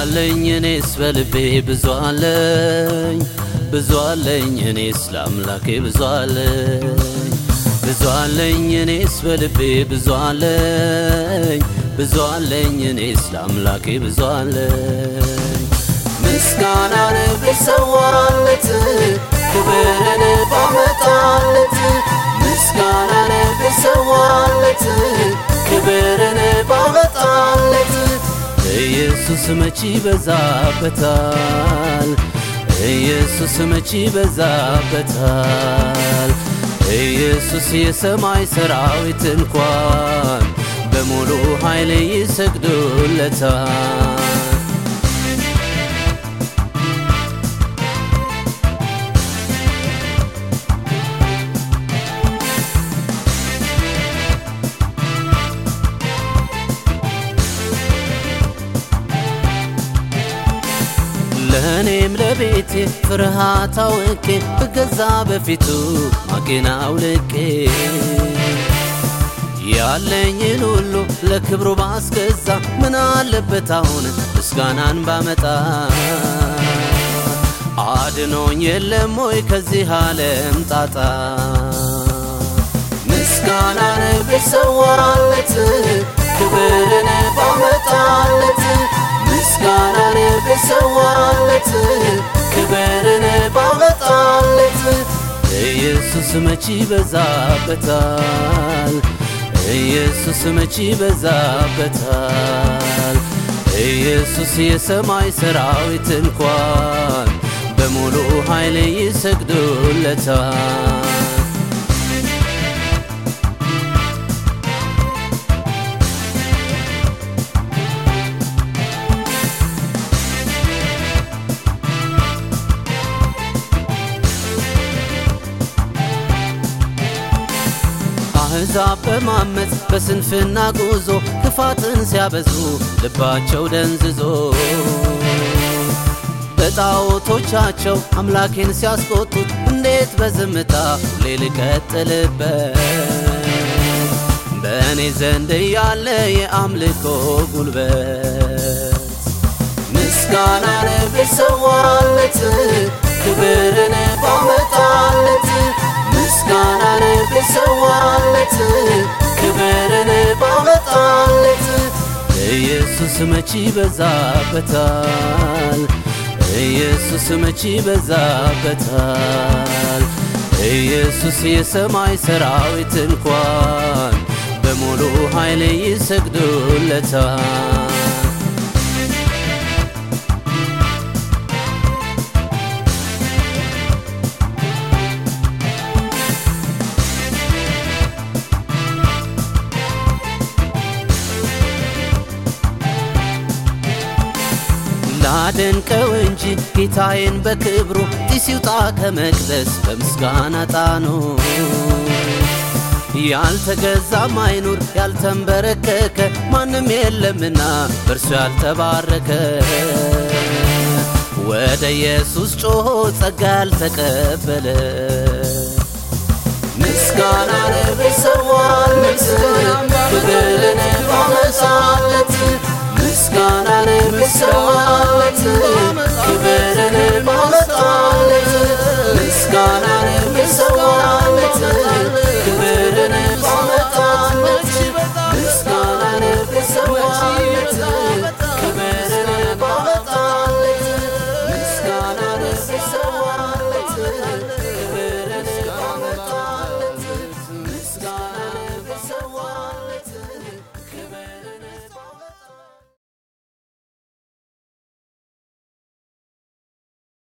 አለኝ እኔስ በልቤ ብዙ አለኝ ብዙ አለኝ እኔስ ለአምላኬ ብዙ አለኝ ብዙ አለኝ እኔስ በልቤ ብዙ አለኝ ብዙ አለኝ እኔስ ለአምላኬ ብዙ አለኝ ምስጋናን ብሰዋለት ክብርን ባመጣለት ምስጋናን ብሰዋለት ክብርን ባመጣለት ኢየሱስ መች ይበዛበታል ኢየሱስ መች ይበዛበታል ኢየሱስ የሰማይ ሰራዊት እንኳን በሙሉ ኃይል ይሰግዱለታል ለእኔም ለቤቴ ፍርሃት አውቄ ብገዛ በፊቱ ማቄን አውልቄ ያለኝን ሁሉ ለክብሩ ባስገዛ ምን አለበት አሁን ምስጋናን ባመጣ አድኖኝ የለም ወይ ከዚህ ዓለም ጣጣ ምስጋናን ብሰዋለት ክብርን ባመጣለት ምስጋናን ብሰዋለት ክብርን ባመጣለት ኢየሱስ መች ይበዛበታል ኢየሱስ መች ይበዛበታል ኢየሱስ የሰማይ ሰራዊት እንኳን በሙሉ ኃይል ይሰግዱለታል አሕዛብ በማመፅ በስንፍና ጉዞ ክፋትን ሲያበዙ ልባቸው ደንዝዞ በጣዖቶቻቸው አምላኬን ሲያስቆጡት እንዴት በዝምታ ሁሌ ልቀጥልበት በእኔ ዘንድ ያለ የአምልኮ ጉልበት ምስጋናን ብሰዋለት ክብርን ባመጣለት ምስጋናን ብሰዋለት ክብርን ባመጣለት ኢየሱስ መች ይበዛበታል ኢየሱስ መች ይበዛበታል ኢየሱስ የሰማይ ሰራዊት እንኳን በሙሉ ኃይል ይሰግዱለታል ላደንቀው እንጂ ጌታዬን በክብሩ ጢስ ይውጣ ከመቅደስ በምስጋና ጣኑ ያልተገዛም አይኑር ያልተንበረከከ ማንም የለምና በእርሱ ያልተባረከ ወደ ኢየሱስ ጮሆ ጸጋ ያልተቀበለ ምስጋናን ብሰዋ